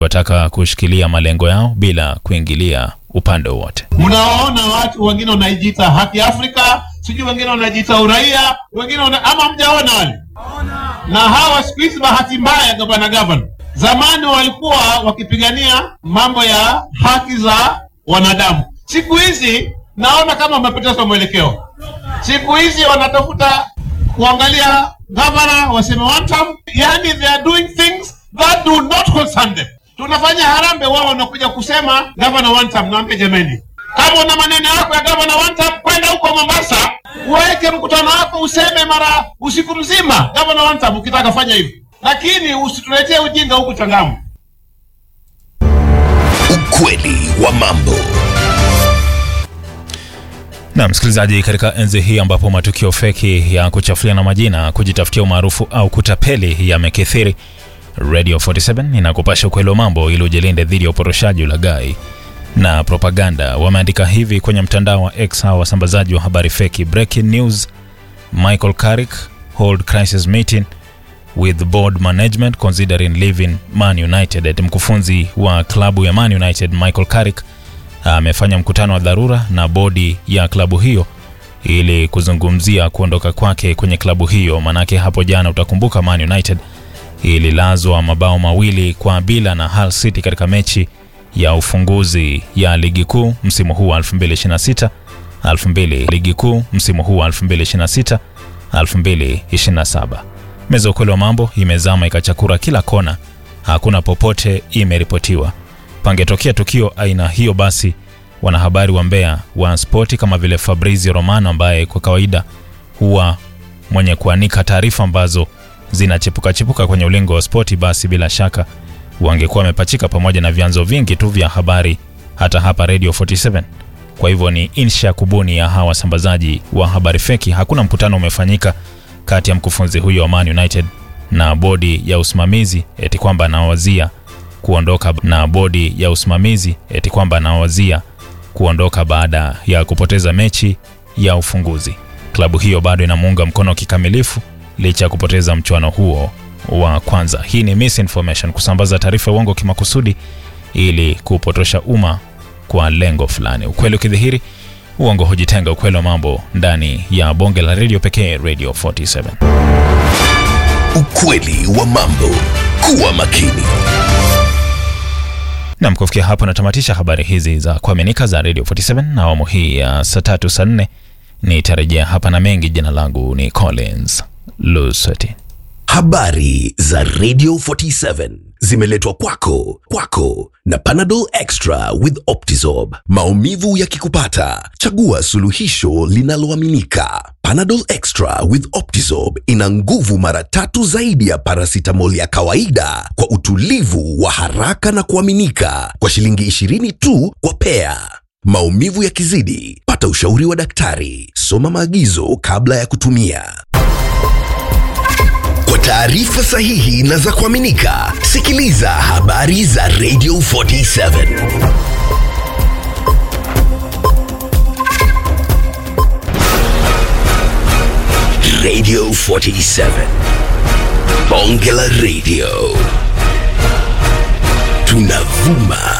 wataka kushikilia malengo yao bila kuingilia upande wowote. Mnawaona watu wengine wanajiita haki Afrika, sijui wengine wanajiita uraia, wengine wana... ama mjaona wale na hawa siku hizi, bahati mbaya, gavana gavana, zamani walikuwa wakipigania mambo ya haki za wanadamu. Siku hizi naona kama wamepoteza mwelekeo. Siku hizi wanatafuta kuangalia gavana waseme one term, yani they are doing things that do not concern them. Tunafanya harambe, wao wanakuja kusema gavana one term. Naambia jameni, kama una maneno yako ya gavana one term, kwenda huko Mombasa uweke mkutano wako useme mara usiku mzima gavana one term, ukitaka fanya hivi, lakini usituletee ujinga huku Changamwe. Ukweli wa mambo. Na msikilizaji, katika enzi hii ambapo matukio feki ya kuchafuliana majina, kujitafutia umaarufu au kutapeli yamekithiri, Radio 47 inakupasha ukweli wa mambo ili ujilinde dhidi ya uporoshaji, ulaghai na propaganda. Wameandika hivi kwenye mtandao wa X hawa wasambazaji wa habari feki. Breaking news: Michael Carrick hold crisis meeting with board management considering leaving Man United. Eti mkufunzi wa klabu ya Man United Michael Carrick amefanya mkutano wa dharura na bodi ya klabu hiyo ili kuzungumzia kuondoka kwake kwenye klabu hiyo. Manake hapo jana, utakumbuka, Man United ililazwa mabao mawili kwa bila na Hull City katika mechi ya ufunguzi ya ligi kuu msimu huu wa 2026 2000 ligi kuu msimu huu wa 2026 2027. Meza ukweli wa mambo imezama ikachakura kila kona, hakuna popote imeripotiwa pangetokea tukio aina hiyo, basi wanahabari wa Mbeya wa spoti kama vile Fabrizio Romano ambaye kwa kawaida huwa mwenye kuanika taarifa ambazo zinachipuka chipuka kwenye ulingo wa spoti, basi bila shaka wangekuwa wamepachika pamoja na vyanzo vingi tu vya habari hata hapa Radio 47. Kwa hivyo ni insha kubuni ya hawa wasambazaji wa habari feki. Hakuna mkutano umefanyika kati ya mkufunzi huyo wa Man United na bodi ya usimamizi eti kwamba anawazia kuondoka na bodi ya usimamizi eti kwamba anawazia kuondoka baada ya kupoteza mechi ya ufunguzi. Klabu hiyo bado inamuunga mkono kikamilifu licha ya kupoteza mchuano huo wa kwanza. Hii ni misinformation, kusambaza taarifa ya uongo kimakusudi ili kupotosha umma kwa lengo fulani. Ukweli ukidhihiri, uongo hujitenga. Ukweli wa mambo ndani ya bonge la redio pekee, Radio 47. Ukweli wa mambo. Kuwa makini. Nam, kufikia hapo natamatisha habari hizi za kuaminika za Radio 47 na awamu hii ya saa tatu saa nne nitarejea hapa na mengi. Jina langu ni Collins Lusweti. Habari za Radio 47 zimeletwa kwako kwako na Panadol Extra with Optizorb. Maumivu yakikupata, chagua suluhisho linaloaminika. Panadol Extra with Optizorb ina nguvu mara tatu zaidi ya paracetamol ya kawaida kwa utulivu wa haraka na kuaminika kwa shilingi 20 tu kwa pea. Maumivu yakizidi, pata ushauri wa daktari. Soma maagizo kabla ya kutumia. Kwa taarifa sahihi na za kuaminika, sikiliza habari za Radio 47. Radio 47. Bonge la Radio. Tunavuma